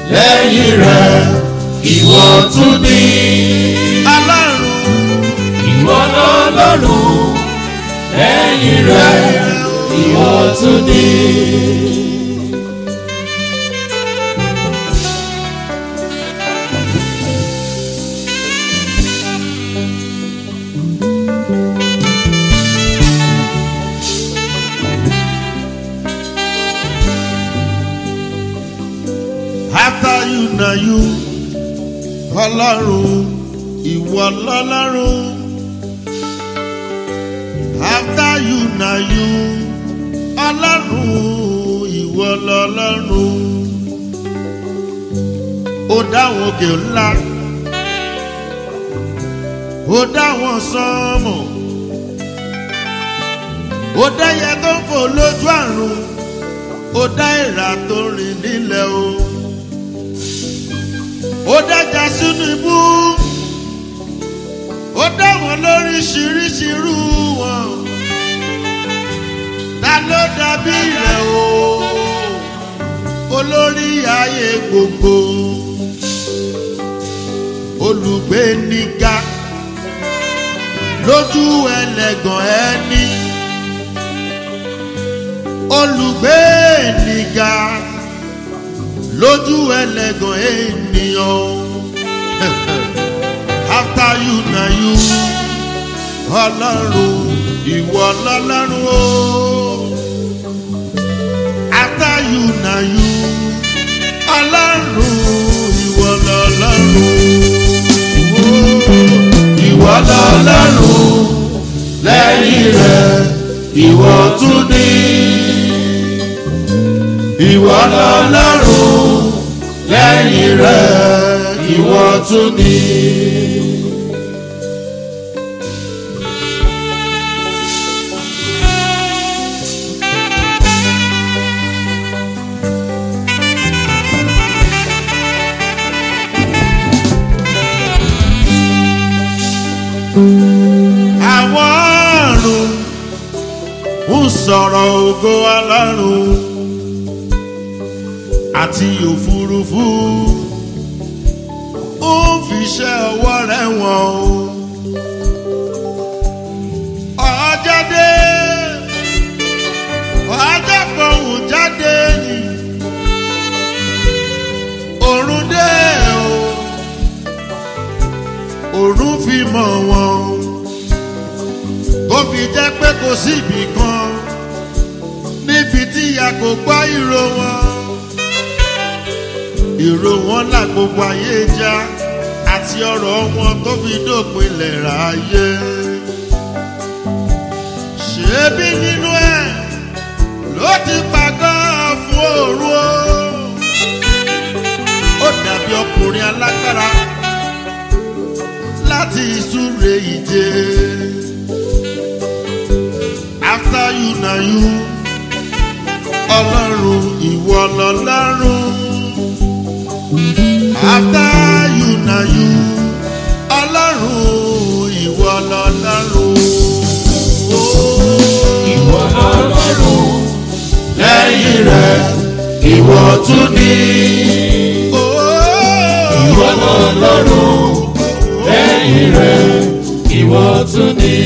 lẹ́yìn rẹ̀ ìwọ tún ní. ọlọ́run ìwọ lọ́lọ́run lẹ́yìn rẹ̀ ìwọ tún ní. after you na you ọlọ́run ìwọ lọ́lọ́run after you na you ọlọ́run ìwọ lọ́lọ́run ó dáwọn òkè ńlá ó dáwọn sánmọ̀ ó dáyẹ tó ń fò lójú àrùn ó dá ìrà tó rìn nílẹ̀ o ó dájà sínú ibú ó dá wọn lóríṣiríṣi irú wọn ta ló dàbí rẹ̀ o olórí ayé gbogbo olùgbé níga lójú ẹlẹ́gàn ẹni olùgbé níga lójú ẹlẹ́gàn ènìyàn after you na you ọlọ́run ìwọ lọ́lọ́run o after you na you ọlọ́run ìwọ lọ́lọ́run o ìwọ lọ́lọ́run lẹ́yìn rẹ̀ ìwọ tún ní. ìwọ lọ́lọ́run lẹ́yìn rẹ̀ ìwọ tún ní. àwọn ọ̀run ń sọ̀rọ̀ ògo ọlọ́run àti òfurufú ó ń fiṣẹ́ ọwọ́ rẹ̀ wọ̀n o. ọjọ́ dé ọjọ́ fọ̀hún jáde ni òrùn dé o òrùn fi mọ̀ wọ́n tó fi jẹ́ pé kò sí ibì kan níbi tí a kò gbọ́ ìró wọn ìró wọn là gbogbo ayé já àti ọ̀rọ̀ wọn tó fi dópin lẹ́ra ayé ṣebí nínú ẹ̀ ló ti pàgọ́ fún òru o ó dàbí ọkùnrin alágbára láti ìsúre ìje. After you na you, ọlọ́run ìwọ lọ́lọ́run. After you na you, ọlọ́run ìwọ lọ́lọ́run. ìwọ lọ́lọ́run lẹ́yìn rẹ̀ ìwọ tún ní. ìwọ lọ́lọ́run lẹ́yìn rẹ̀ ìwọ tún ní.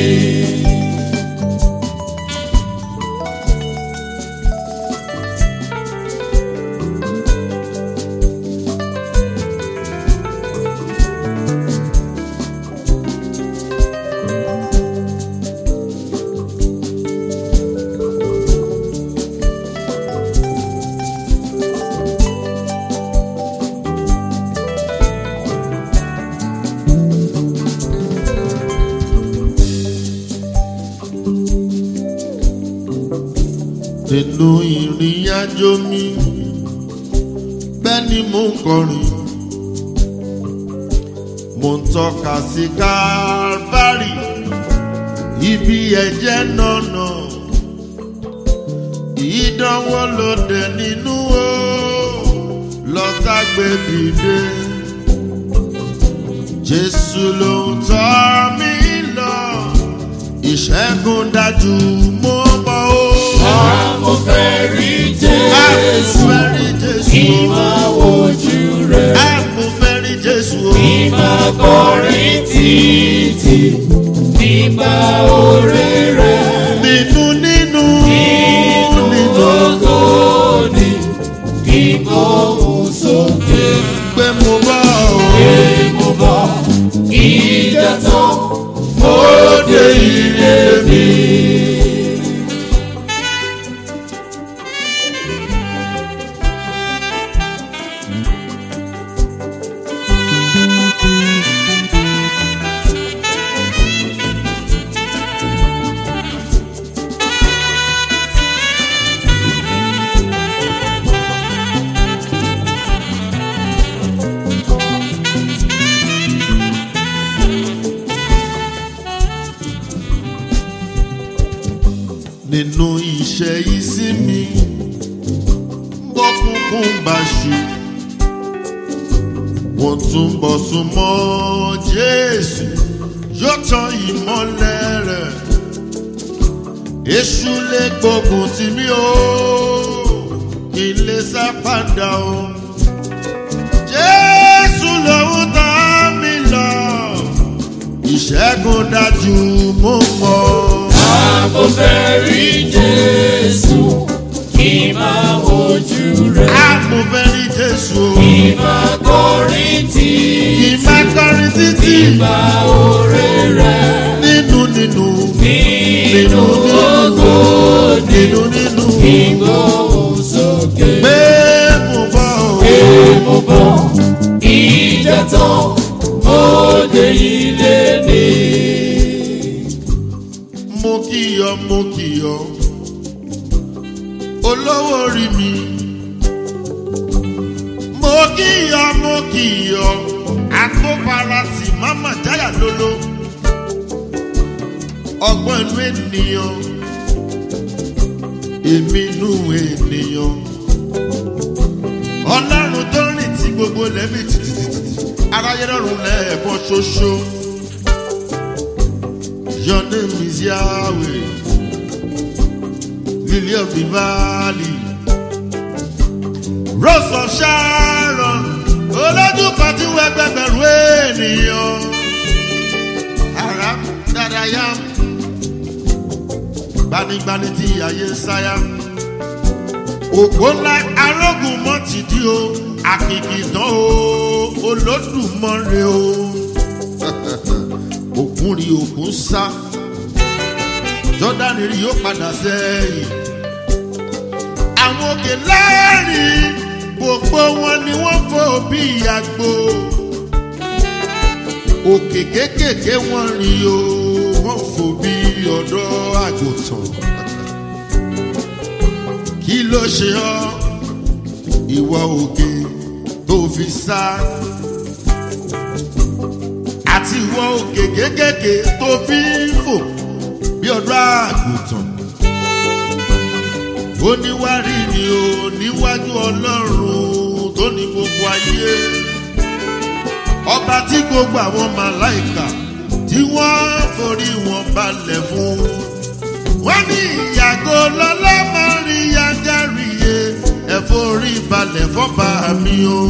nínú ìrìn àjò mi bẹ́ẹ̀ ni mo ń kọrin mo ń tọ́ka sí kárbárì ibi ẹ̀jẹ̀ nànà ìdánwò lòdì nínú o lọ́sàgbé dìde jésù ló ń tọ́ mi lọ ìṣẹ́gun dájú mo mọ̀ o. Àmọ́ fẹ́ rí Àmọ́ Jésù fẹ́ rí Jésù. kí máa wojú títí nípa oore rẹ̀. nínú nínú Nínú nínú ògo ni kíkóhùn sókè. pé mo bá ọ. Pé mo bọ̀ ìjà tán, mo dé ilé mi. nínú iṣẹ́ ìsinmi bọ́kúnkún bá ṣu wọ́n tún bọ̀ súnmọ́ jésù yóò tan ìmọ́lẹ̀ rẹ̀ èṣù lè gbógun tì mí o kí n lè sá padà o jésù lòun tá mi lọ ìṣẹ́gun dájú mo mọ̀. Àmọ́ fẹ́ rí Jésù kí n máa wojú rẹ̀. Àmọ́ fẹ́ rí Jésù o. Kí n máa kọrin tí Kì í máa kọrin títí nípa oore rẹ̀. nínú nínú Nínú ògo ni nínú nínú kíkóhùn sókè. pé mo bọ̀ o. Pé mo bọ̀ ìjà tán, mo dé ilé mi. Mo kì ọ́ mo kì ọ́ olówó orí mi. Mo kì ọ́ mo kì ọ́ àtọ́farasì máma jáyà lólo. Ọgbọ́n inú ènìyàn èmi inú ènìyàn. Ọlọ́run tó rìn tí gbogbo lẹ́mí títítítí aráyé lọ́rùn lẹ́ẹ̀kan ṣoṣo. Your name is Yahweh, Lily of the Valley, Rose of Sharon, olójú kan tí wọ́n gbẹgbẹ̀rún ènìyàn. Ara dáráyà, gbanigbani tí ayé ń sáyà. Òpó ńlá arógùn mọ́ ti di o, àkìkìtàn o, olódùmọ̀rẹ́ o. Òkun rí òkun sá, Jọ́dánì rí yóò padà sẹ́yìn. Àwọn òkè láàrin gbogbo wọn ni wọ́n fò bí àgbo. Òkè kéékèèké wọ́n rí o, wọ́n fò bí ọ̀dọ́ àgùntàn. Kí ló ṣe ọ́? Ìwọ òkè tó fi sá. Àti ìwọ òkè kéékèèké tó fi ń fò bí ọ̀dọ́ àgùntàn ó níwárí ni o níwájú ọlọ́run tó ní gbogbo ayé ọba tí gbogbo àwọn màláìkà tí wọ́n forí wọn balẹ̀ fún wọ́n ní ìyàgò lọ́lọ́mọrin yangaríye ẹ̀fọ́rí balẹ̀ fọ́ba mi o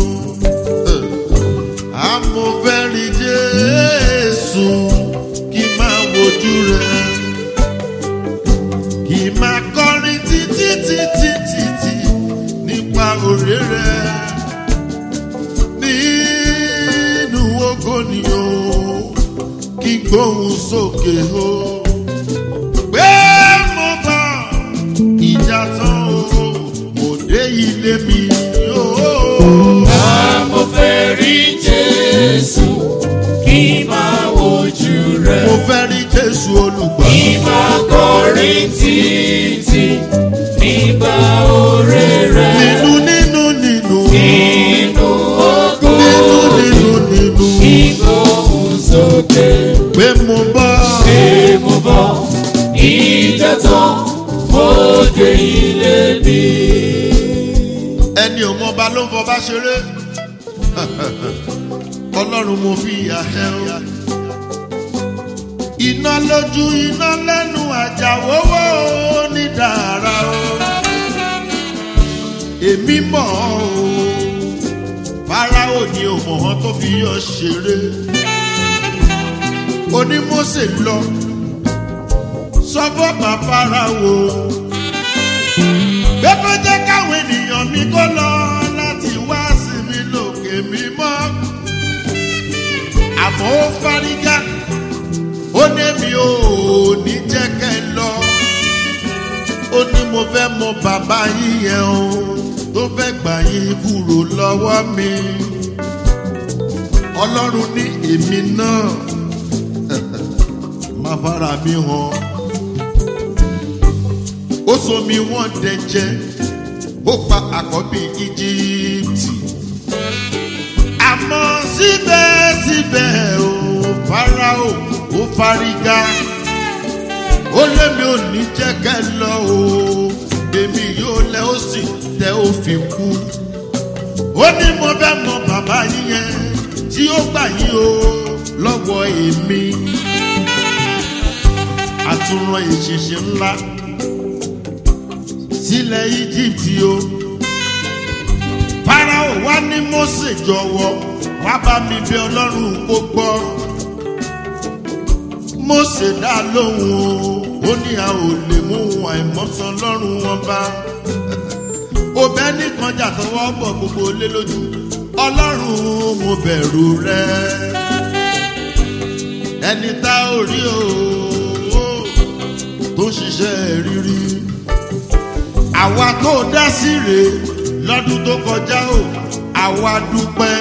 amòfẹ́rí jésù kí n máa wojú rẹ̀ kì í máa kọrin títí títí títí nípa òré rẹ nínú ogo ni o kí n gbóhùn sókè o pé mo bá ìjà tán o mo dé ilé mi o. Àmọ́ fẹ́ rí Jésù kí n máa wojú rẹ̀. mo fẹ́ rí jésù olùgbà Kí n máa kọrin títí nípa oore rẹ̀. nínú nínú nínú Nínú ògo nínú nínú nínú kíkóhùn sókè. pé mo bá. Pé mo bọ̀ ìjà tán, mo dé ilé mi. ẹni ò mọba ló ń fọba ṣeré ọlọ́run mo fi ìyà ẹ o iná lójú iná lẹ́nu àjàwówó ní dàrá o èmi mọ̀ ọ́ o fáráò ni ò mọ̀ ọ́n tó fi yọ ṣeré onímọ̀ọ́sẹ̀ lọ sọ fún bàbá ra wo pé kó jẹ́ káwọn ènìyàn mi kó lọ láti wá sí mi lòkè mímọ́ àmọ́ ó fárígá ó ní mi ò ní jẹ́ kẹ́ lọ ó ní mo fẹ́ mọ bàbá yín yẹn o tó fẹ́ gbà yín kúrò lọ́wọ́ mi ọlọ́run ní èmi náà máa fara mi hàn ó so mi wọ́n dẹ̀jẹ̀ ó pa àkọ́bí íjíbítì àmọ́ síbẹ̀síbẹ̀ ò farao ó fárígá ó lémi ò ní jẹ́ kẹ́ lọ o èmi yóò lẹ́ ó sì tẹ́ ó fi kú ó ní mo fẹ́ mọ bàbá yín yẹn tí ó gbà yín o lọ́wọ́ èmi àtúnrán ìṣìṣẹ́ ńlá sílẹ̀ íjíbítì o farao wá ní mose jọ̀wọ́ wá bá mi bí ọlọ́run kó gbọ́ mose dá lóhùn o ó ní a ò lè mú àìmọ́sán lọ́rùn wọn bá òbẹ́ nìkan jà tọwọ́ bọ̀ gbogbo lé lójú ọlọ́run mo bẹ̀rù rẹ ẹni tá ò rí o tó ń ṣiṣẹ́ rírí àwa tó dá sí rèé lọ́dún tó kọjá o àwa dúpẹ́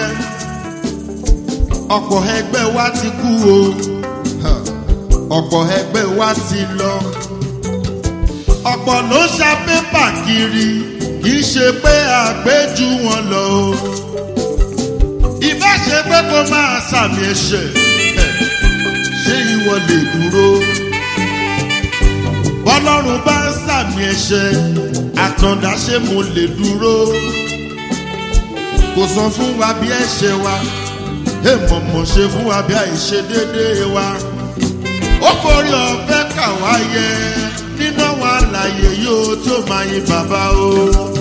ọ̀pọ̀ ẹgbẹ́ wa ti kú o ọ̀pọ̀ ẹgbẹ́ wa ti lọ ọ̀pọ̀ ló ṣa pépà kiri kì í ṣe pé àgbéjú wọn lọ o ìbá ṣe pé kó máa sàmì ẹ̀ṣẹ̀ ṣé ìwọ lè dúró bọ́lọ́run bá ń sàmì ẹ̀ṣẹ̀ àtọ̀dá ṣé mo lè dúró kò sọ fún wa bí ẹ̀ṣẹ̀ wa èèmọ̀ mọ̀ ṣe fún wa bí àìṣe déédéé wa ó forí ọ̀fẹ́ kà wá yẹ nínú àwọn àlàyé yóò tó máa yin bàbá o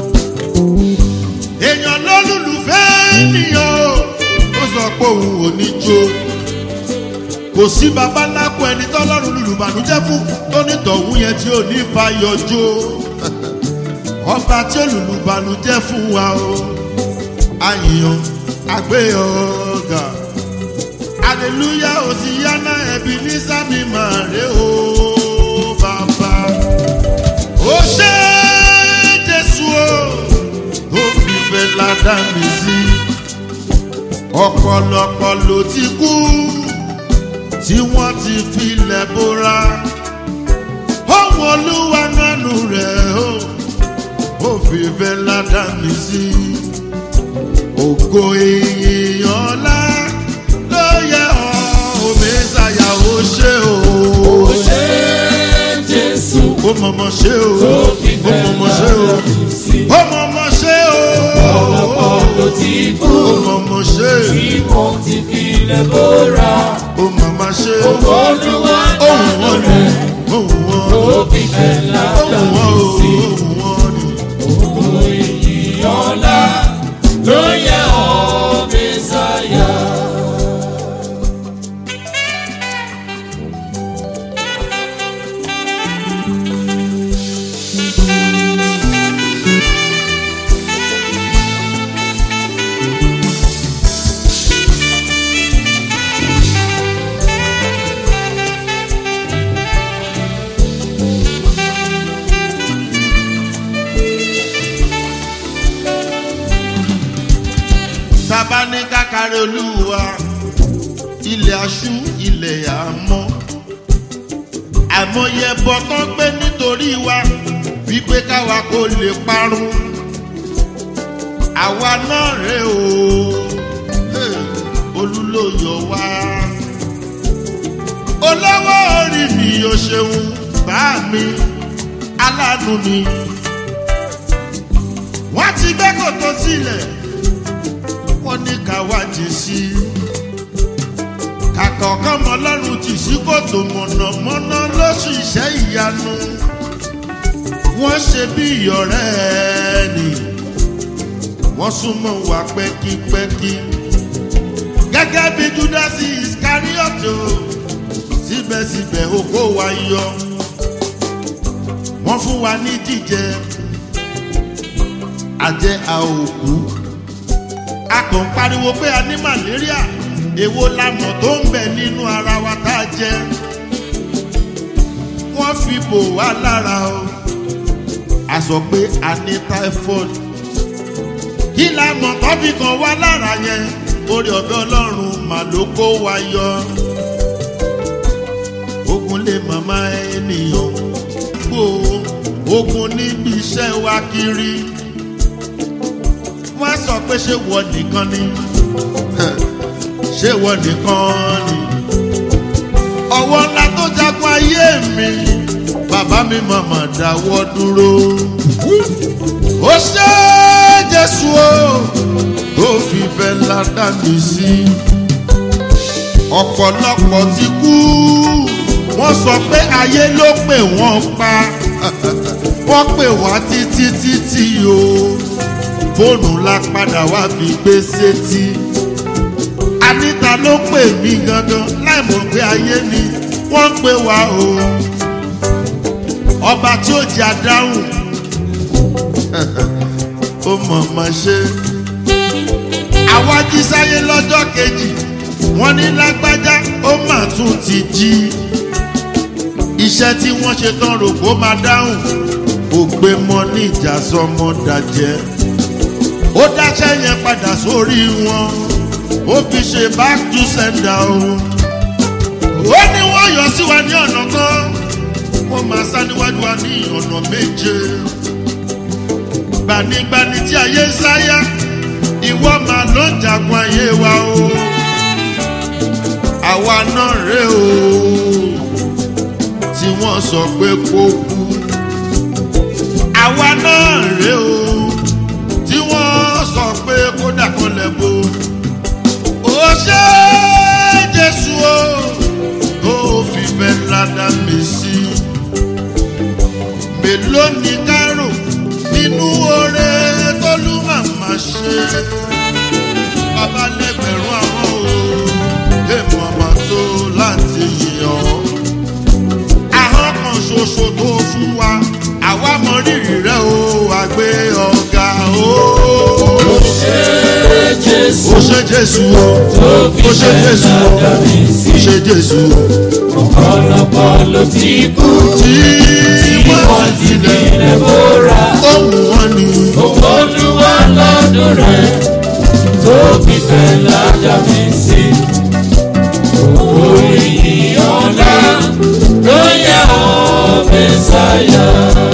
èèyàn lólùlùfẹ́ ènìyàn o ó sọ pé òun ò ní jó kò sí baba ńlá kó ẹni tọ́lọ́run lùlùbànújẹ́ fún tó ní tọ̀hún yẹn tí ò ní fa yọjó ọba tí olùlùbànújẹ́ fún wa o àyàn àgbéyọ̀gà aleluya òsìyáná ẹbí ní sábì máa rè o bàbá ó ṣe jésù o ó fi fẹ́ ládàá mi sí ọ̀pọ̀lọpọ̀ ló ti kú tí wọ́n ti filẹ̀ bóra ohun olúwa nánú rẹ̀ o ó fi fẹ́ ládàá mi sí ògo ìyìn ọlá ló yẹ ọ́ òmísàyà ó ṣe o. Ó ṣe Jésù ó mọ̀mọ́ ṣe o tó fi ó fẹ́ mọ̀mọ́ ṣe o ládàá sí. ó mọ̀mọ́ ṣe o Ọ̀pọ̀lọpọ̀ ló ti kú ó mọ̀mọ́ ṣe tí wọ́n ti filẹ̀ bóra. ó mọ̀mọ́ ṣe Ògo Olúwa ohun nánú wọn ni rẹ̀ ohun wọn tó ni fi fẹ́ ládàá ohun wọn o sí. ohun wọn ni. Ògo ìyìn ọlá ló yẹ ọ́ Mẹ́sáyà. Bàbá ní kákàrẹ́ olúwa ilẹ̀ aṣú ilẹ̀ àmọ́ àìmọye ẹbọ tán gbé nítorí wa wípé káwa kò lè parun àwa náà rè o Hey, olúlóyọ̀ wá olówó orí mi ò ṣeun bá mi aláàánú mi wọ́n ti gbé kòtò sílẹ̀ wọ́n ní ká wá jì sí i. kàkà ọ̀kan mọ́ lọ́rùn jì sí kòtò mọ̀nàmọ́ná lóṣù iṣẹ́ ìyanu. wọ́n ṣe bí ìyọ̀rẹ́ ẹni. wọ́n súnmọ́ wa pẹ́kípẹ́kí. gẹ́gẹ́ bí júdásì iskarioto síbẹ̀síbẹ̀ oko wa yọ wọ́n fún wa ní jíjẹ àjẹ àòkú a kàn ń pariwo pé a ní màlẹ́ríà èwo lamọ̀ tó ń bẹ nínú ara wa tá a jẹ wọ́n fi bò wá lára o a sọ pé a ní typhoid kí lamọ̀ tó fi kàn wá lára yẹn orí ọ̀fẹ́ ọlọ́run mà ló kó wa yọ ogun lè màmá ènìyàn gbó ogun níbi iṣẹ́ wa kiri wọ́n sọ pé ṣé wọ́n nìkan ni ṣé wọ́n nìkan ni ọwọ́ ńlá tó jagun ayé mi bàbá mi màmá dáwọ́ dúró ó ṣe jésù o tó fi fẹ́ ládà mí sí ọ̀pọ̀lọpọ̀ ti kú wọ́n sọ pé ayé ló pè wọ́n pa wọ́n pè wá títí títí o fóònù la padà wá fi gbé sétí anita ló pè mí gangan láì mọ̀ pé ayé ni wọ́n pè wá o ọba tí ó jẹ́ adáhùn ó mọ̀ mọ̀ ṣe àwa jí sáyé lọ́jọ́ kejì wọ́n ní lágbájá ó mà tún ti jí iṣẹ́ tí wọ́n ṣe tán rò kó máa dáhùn kò gbé mọ́ ní ìjà sọmọ dàjẹ́ ó dáṣẹ́ yẹn padà sórí wọn ó fi ṣe back to sender o ó ní wọ́n yọ sí wa ní ọ̀nà kan wọ́n máa sá níwájú wa ní ọ̀nà méje gbanigbani tí ayé ń sáyà ìwọ máa ló ń jagun ayé wa o àwa náà rè o tí wọ́n sọ pé kó kú àwa náà rè o tí wọ́n sọ pé kó dàkọlẹ̀ bo ó ṣe jésù o tó fi fẹ́ ládàá mi sí mélòó ni kárò nínú oore tólú màmá ṣe bàbá lẹ́gbẹ̀rún àwọn o èèmọ̀ àmà tó láti yàn ahọ́n kan ṣoṣo tó fún wa àwa mọ rírì rẹ o àgbé ọ̀gá o. ó ṣe jésù ó ṣe jésù o tó fi ó ṣe fẹ́ jésù o ládàá mi sí ó ṣe jésù o ọ̀pọ̀lọpọ̀ ló ti kú tí tí wọ́n wọ́n ti ti tilẹ̀ tilẹ̀ bóra ohun wọn ni olúwa lọ́dún rẹ̀ tó fi fẹ́ ládàá mi sí orí ọ̀la ló yẹ ọ́ mẹ́sàáyà.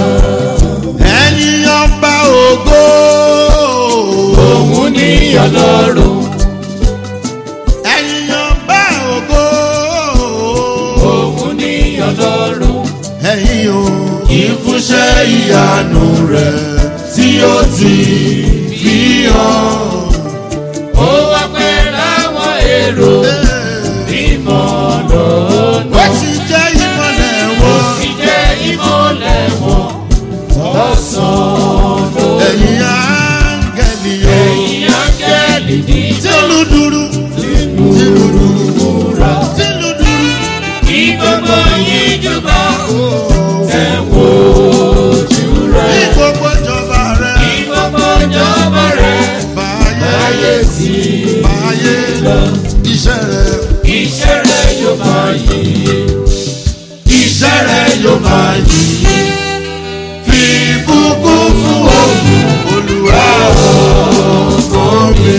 ẹ̀yin ọba ògo òun ní ọlọ́run ẹ̀yin ọba ògo òun ní ọlọ́run ẹ̀yin o ìfúnṣẹ́ ìyanu rẹ̀ tí ó ti fi hàn. ó wá pẹ́ láwọn èrò mímọ́ lọ́nà ó ti jẹ́ ìmọ̀lẹ̀ ó wọn. sì jẹ́ ìmọ̀lẹ̀ wọn lọ́sàn-án lóru. ẹ̀yin áńgẹ̀lì o. ẹ̀yin áńgẹ́lì dídán tìlù dúrú tìlú tìlù dúrú múra tìlù dúrú. kí gbogbo yín jùbọ̀ tẹ̀ wò ojú ní rẹ̀ gbogbo ìjọba rẹ̀ kí gbogbo jọba rẹ̀ báyé láyé tí báyé lọ. iṣẹ́ rẹ̀ iṣẹ́ rẹ̀ yóò máa yí iṣẹ́ rẹ̀ yóò máa yí fi bùkún fún òògùn olùwà ọkọ mi.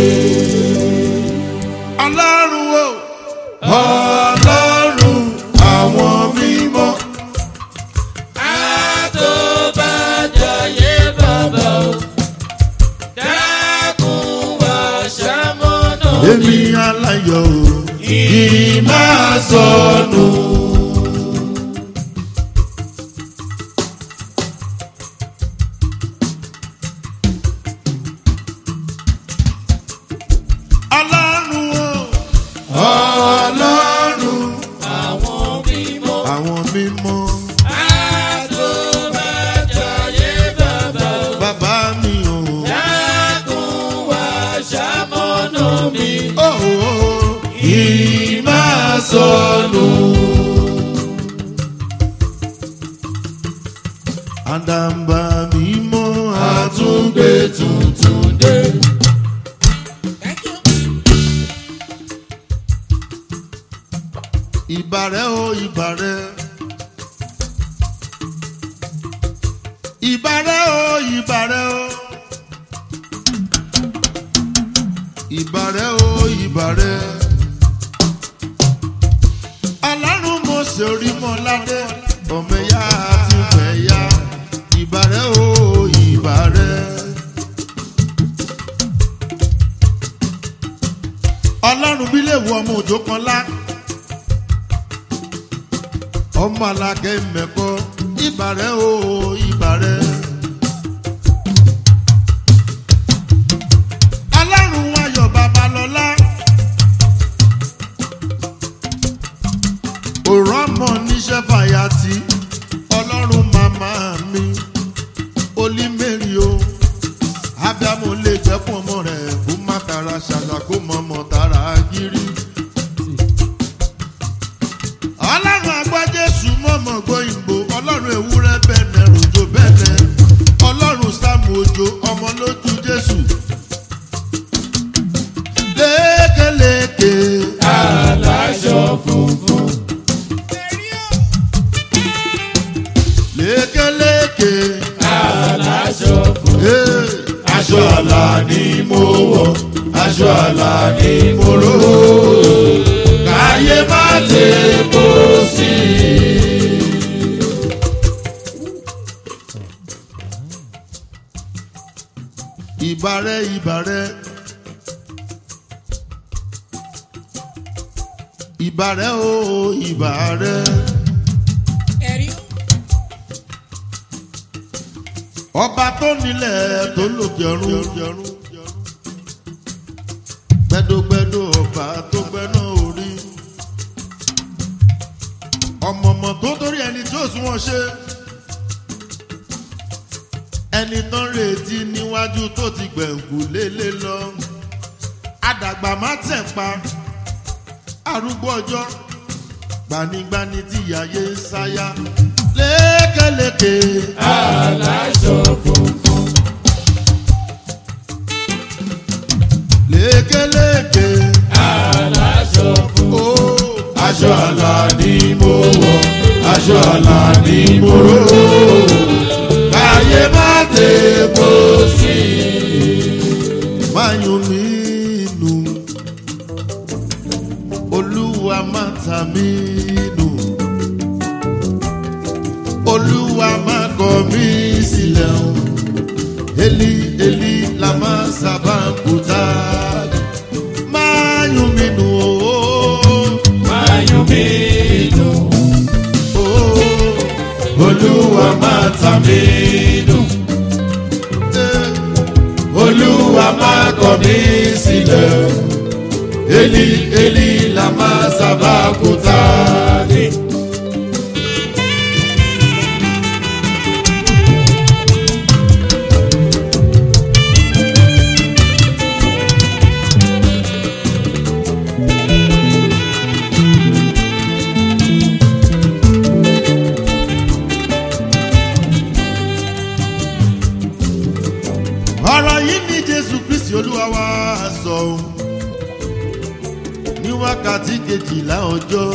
ọlọ́run o ọlọ́run àwọn mímọ́. àtòbàjáyé bàbá o dákun wá ṣàmọ́nà èmi aláyọ̀ o kì í máa sọnù. ọlọ́run o ọlọ́run àwọn mímọ́ àwọn mímọ́ àtòbàjáyé bàbá o bàbá mi o. dákun wá ṣàmọ́nà mi Oh, oh, oh. kì í máa sọnù. àdàbà mímọ́ àtúngbé tuntun dé. ìbàrẹ̀ o ìbàrẹ̀. ìbàrẹ̀ o ìbàrẹ̀ o. ìbàrẹ̀ o ìbàrẹ̀. ọlọ́run mo ṣe orí mọ́ ládé ọmọ ẹ̀yà àti ìfẹ̀yà. ìbàrẹ̀ o ìbàrẹ̀. ọlọ́run bí lè wọ ọmọ òjò kan lá ọmọ alákẹ́ mẹ́kọ́ ìbàrẹ̀ o ìbàrẹ̀. ọlọ́run ayọ̀ babalọ́lá. òrò ọmọ níṣẹ́ fàyàtì ọlọ́run màmá mi olímẹ̀rì o ábíàmù lè jẹ́kùn ọmọ rẹ̀ kó má tara ṣàṣà kó mọ ọmọ tara gírí ọlọ́run àgbọ̀ jésù mọ̀mọ́ gbóyìnbó ọlọ́run ewúrẹ́ bẹ̀nẹ̀ ròjò bẹ̀nẹ̀ ọlọ́run sáàmù òjò ọmọ lójú jésù. lékeleke aláṣọ funfun. lékeleke aláṣọ funfun. ee, aṣọ àlà ni mo wọ̀ aṣọ àlà ni mo ró. káyé má lè bó sí i. ìbàrẹ̀ ìbàrẹ̀ ìbàrẹ̀ o ìbàrẹ̀. ọba tó nílẹ̀ tó lòkè ọ̀run gbẹdógbẹdó ọba tó gbẹná orí ọmọọmọ tó torí ẹni tí ó sún wọn ṣe ẹni tó ń retí níwájú tó ti gbẹ̀ǹkù lélẹ̀ lọ àdàgbà má tẹ̀ pa arúgbó ọjọ́ gbanigbani tí yàyé ń sáyà lékeleke. aláṣọ funfun. lékeleke. aláṣọ funfun. Oh, aṣọ àlà ni mo wọ̀ aṣọ àlà ni mo ró. káyé má lè bó sí i. máyùn mí nù olúwa má ta mí nù olúwa má kọ mí sílẹ̀ o eli eli la má sábà ń kúta máyùn mí nù o. máyọ̀ mi nù. olúwa má ta mí nù. olúwa má kọ mí sílẹ̀. eli eli la má sábà kúta ní. ọ̀rọ̀ yìí ní jésù kristi olúwa wa sọ ọ́ ní wákàtí kejìlá ọjọ́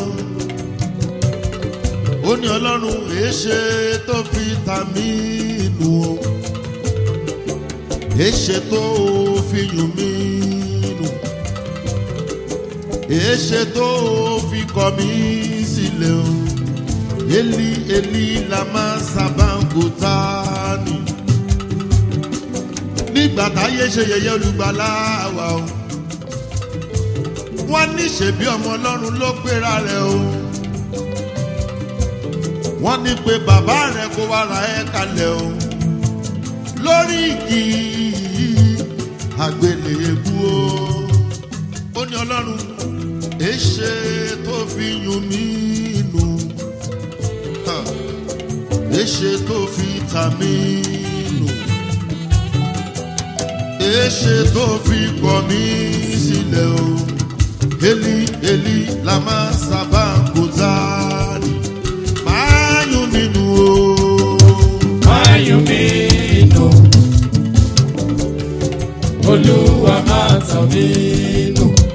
ó ní ọlọ́run èéṣe tó fi ta mí nù o èéṣe tó fi yùn mí nù èéṣe tó fi kọ̀ mí sílẹ̀ o eli eli lama sábàǹkóta ni nígbà táyé ṣe yẹyẹ olùgbàlà wa o wọ́n ní ṣèbí ọmọ ọlọ́run ló gbéra rẹ̀ o wọ́n ní pé bàbá rẹ̀ kó wá ra ẹ́ kalẹ̀ o lórí igi àgbélébú o ó ní ọlọ́run èṣe tó fi yún mí nù Ha. èṣe tó fi ta mí nù èṣe tó fi kọ̀ mí sílẹ̀ o eli eli la máa sábà kò záàdì máa yún nínú o. Máyùn mi nù. Olúwa máa tàn mí nù.